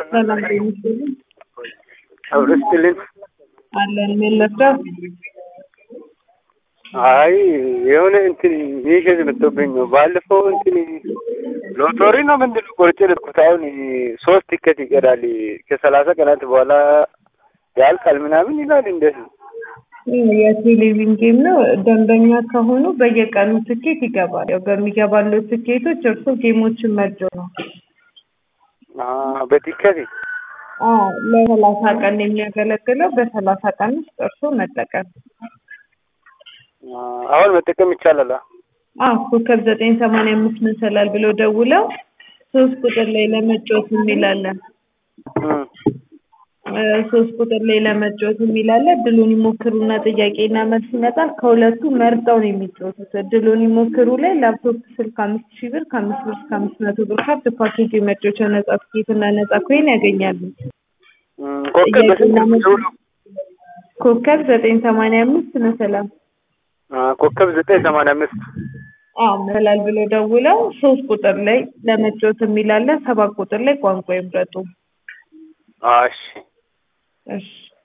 ሰላም ይመስልኝ አብረስትልን አለን መለስዳው አይ የሆነ እንትን ሚሸዝ መጥቶብኝ ነው። ባለፈው እንትን ሎቶሪ ነው ምንድን ነው ቆርጬ ልኩት። አሁን ሶስት ቲኬት ይቀዳል ከሰላሳ ቀናት በኋላ ያልቃል ምናምን ይላል። እንዴት ነው? የቴሌቪዥን ጌም ነው። ደንበኛ ከሆኑ በየቀኑ ትኬት ይገባል። ያው በሚገባለው ትኬቶች እርሶ ጌሞችን መርጆ ነው። በቲኬት ለሰላሳ ቀን የሚያገለግለው በሰላሳ ቀን ውስጥ እርሶ መጠቀም አሁን መጠቀም ይቻላል። አዎ ኮከብ ዘጠኝ ሰማንያ አምስት መሰላል ብለው ደውለው ሶስት ቁጥር ላይ ለመጫወት የሚላለን ሶስት ቁጥር ላይ ለመጫወት የሚላለ እድሉን ይሞክሩና ጥያቄና መልስ ይመጣል። ከሁለቱ መርጠው ነው የሚጫወቱት። እድሉን ይሞክሩ ላይ ላፕቶፕ ስልክ አምስት ሺህ ብር ከአምስት ብር እስከ አምስት መቶ ብር ካርድ ፓኬጅ የመጫወቻ ነጻ ትኬትና ነጻ ኮይን ያገኛሉ። ኮከብ ዘጠኝ ሰማንያ አምስት መሰላል ኮከብ ዘጠኝ ሰማንያ አምስት አዎ መሰላል ብለው ደውለው ሶስት ቁጥር ላይ ለመጫወት የሚላለ ሰባት ቁጥር ላይ ቋንቋ ይምረጡ። እሺ እሺ